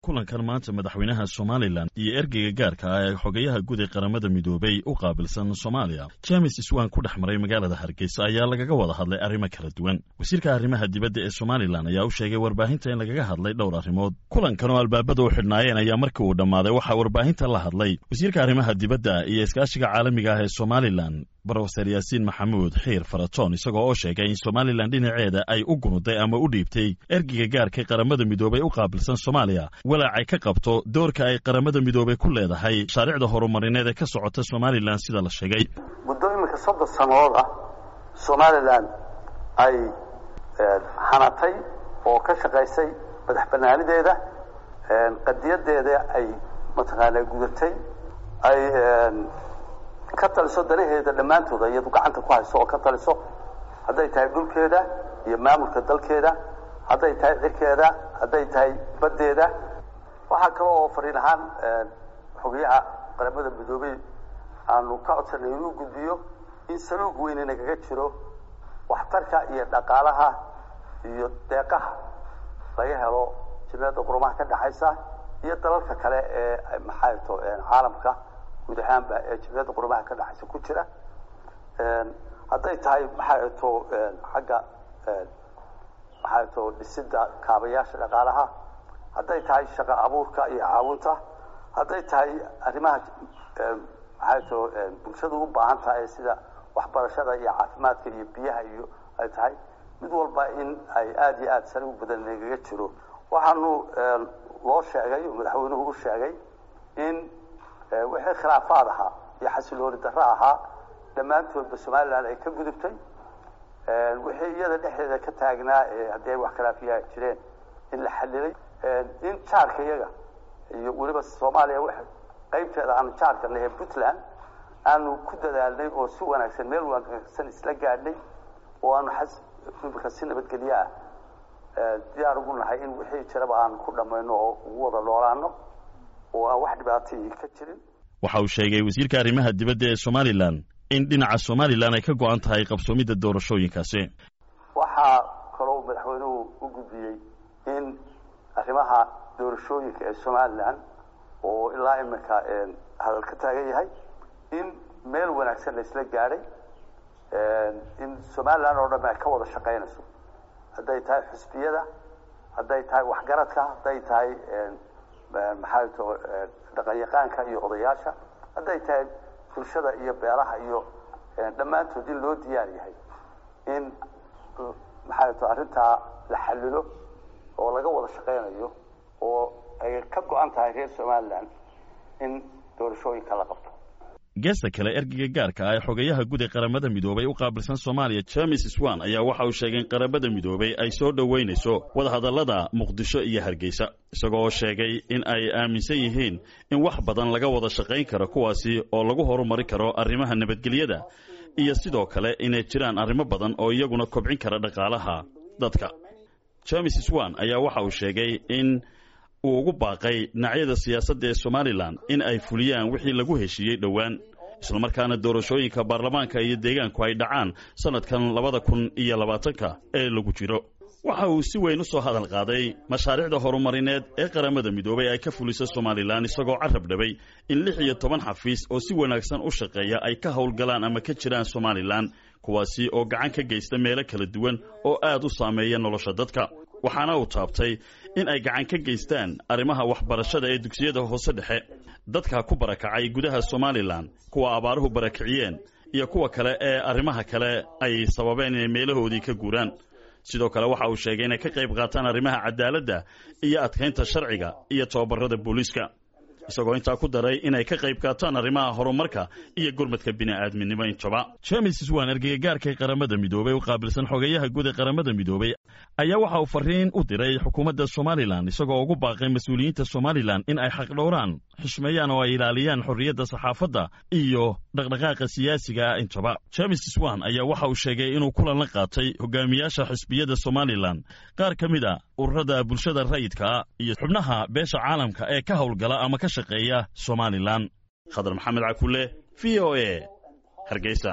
kulankan maanta madaxweynaha somalilan iyo ergeyga gaarka ah ee xogayaha guud ee qaramada midoobay u qaabilsan soomaaliya james iswan ku dhex maray magaalada hargeysa ayaa lagaga wada hadlay arrimo kala duwan wasiirka arrimaha dibadda ee somalilan ayaa u sheegay warbaahinta in lagaga hadlay dhowr arrimood kulankan oo albaabada u xidhnaayeen ayaa markii uu dhammaaday waxaa warbaahinta la hadlay wasiirka arrimaha dibadda iyo iskaashiga caalamiga ah ee somalilan brofeser yaasiin maxamuud xiir faratoon isagoo oo sheegay in somalilan dhinaceeda ay u gunuday ama u dhiibtay ergeyga gaarka qaramada midoobay u qaabilsan soomaaliya walaacay ka qabto doorka ay qaramada midoobay ku leedahay mashaariicda horumarineed ee ka socota somalilan sida la sheegay muddo iminka soddon sannadood ah somalilan ay hanatay oo ka shaqaysay madax banaanideeda qadiyadeeda ay mataqaanaa gudatay ay ka taliso danaheeda dhammaantooda iyadu gacanta ku hayso oo ka taliso hadday tahay dhulkeeda iyo maamulka dalkeeda hadday tahay cirkeeda hadday tahay baddeeda waxaa kale oo fariin ahaan xogayaha qaramada midoobey aanu ka codsanay inuu gudbiyo in saluug weyne nagaga jiro waxtarka iyo dhaqaalaha iyo deeqaha laga helo jimciyadda qurumaha ka dhexaysa iyo dalalka kale ee maxaato caalamka guud ahaanba ee jimciyadda qurumaha ka dhexaysa ku jira hadday tahay maxaato xagga maxaato dhisidda kaabayaasha dhaqaalaha hadday tahay shaqo abuurka iyo caawinta hadday tahay arrimaha maxaato bulshadu u baahan tahay sida waxbarashada iyo caafimaadka iyo biyaha iyo ay tahay mid walba in ay aada iyo aada sari u badan nagaga jiro waxaanu loo sheegay oo madaxweynuhu u sheegay in wixii khilaafaad ahaa iyo xasilooni darro ahaa dhammaantoodba somalilan ay ka gudubtay wixii iyada dhexdeeda ka taagnaa haddii ay wax khilaafiya jireen in la xalilay in jaarka iyaga iyo weliba soomaaliya w qaybteeda aanu jaarka nahe puntland aanu ku dadaalnay oo si wanaagsan meel wanaagsan isla gaadhnay oo aanu imika si nabadgelyo ah diyaar ugu nahay in wixii jiraba aan ku dhammayno oo ugu wada noolaano oo aan wax dhibaatayii ka jirin waxa uu sheegay wasiirka arrimaha dibadda ee somalilan in dhinaca somalilan ay ka go-an tahay qabsoomidda doorashooyinkaasi waxaa kaloo madaxweynuhu u gudbiyey in arrimaha doorashooyinka ee somalilan oo ilaa iminka hadal ka taagan yahay in meel wanaagsan la isla gaadhay in somalilan oo dhan ay ka wada shaqaynayso hadday tahay xusbiyada hadday tahay waxgaradka hadday tahay maxaato dhaqanyaqaanka iyo odayaasha hadday tahay bulshada iyo beelaha iyo dhammaantood in loo diyaar yahay in maxaato arrintaa la xalilo oo laga wada shaqaynayo oo ay ka go-an tahay reer somalilan in doorashooyinka la qabto geesta kale ergeyga gaarka ah ee xogayaha guud ee qaramada midoobay u qaabilsan soomaaliya james swan ayaa waxa uu sheegay in qaramada midoobay ay soo dhoweynayso wadahadallada muqdisho iyo hargeysa isagoo oo sheegay in ay aaminsan yihiin in wax badan laga wada shaqayn karo kuwaasi oo lagu horumari karo arrimaha nabadgelyada iyo sidoo kale inay jiraan arrimo badan oo iyaguna kobcin kara dhaqaalaha dadka james swan ayaa waxa uu sheegay in uu ugu baaqay dhinacyada siyaasadda ee somalilan in ay fuliyaan wixii lagu heshiiyey dhowaan islamarkaana doorashooyinka baarlamaanka iyo deegaanku ay dhacaan sannadkan labada kun iyo labaatanka ee lagu jiro waxa uu si weyn u soo hadal qaaday mashaariicda horumarineed ee qaramada midoobay ay ka fuliso somalilan isagoo carab dhabay in lix iyo toban xafiis oo si wanaagsan u shaqeeya ay ka howlgalaan ama ka jiraan somalilan kuwaasi oo gacan ka geysta meelo kala duwan oo aad u saameeya nolosha dadka waxaana uu taabtay in ay gacan ka geystaan arrimaha waxbarashada ee dugsiyada hoose dhexe dadka ku barakacay gudaha somalilan kuwa abaaruhu barakiciyeen iyo kuwa kale ee arrimaha kale ay sababeen inay meelahoodii ka guuraan sidoo kale waxa uu sheegay inay ka qayb qaataan arrimaha cadaaladda iyo adkaynta sharciga iyo tababarada booliiska isagoo intaa ku daray inay ka qayb qaataan arrimaha horumarka iyo gurmadka bini'aadminimo intaba james swan ergeyga gaarka ee qaramada midoobey u qaabilsan xogeyaha guud ee qaramada midoobey ayaa waxa uu fariin u diray xukuumadda somalilan isagoo ugu baaqay mas-uuliyiinta somalilan in ay xaqdhowraan xushmeeyaan oo ay ilaaliyaan xorriyadda saxaafadda iyo dhaqdhaqaaqa siyaasiga ah intaba james swan ayaa waxa uu sheegay inuu kulan la qaatay hogaamiyaasha xisbiyada somalilan qaar ka mid a ururada bulshada rayidka iyo xubnaha beesha caalamka ee ka howlgala ama ka shaqeeya somalilan khadar maxamed cakule v o e hargeysa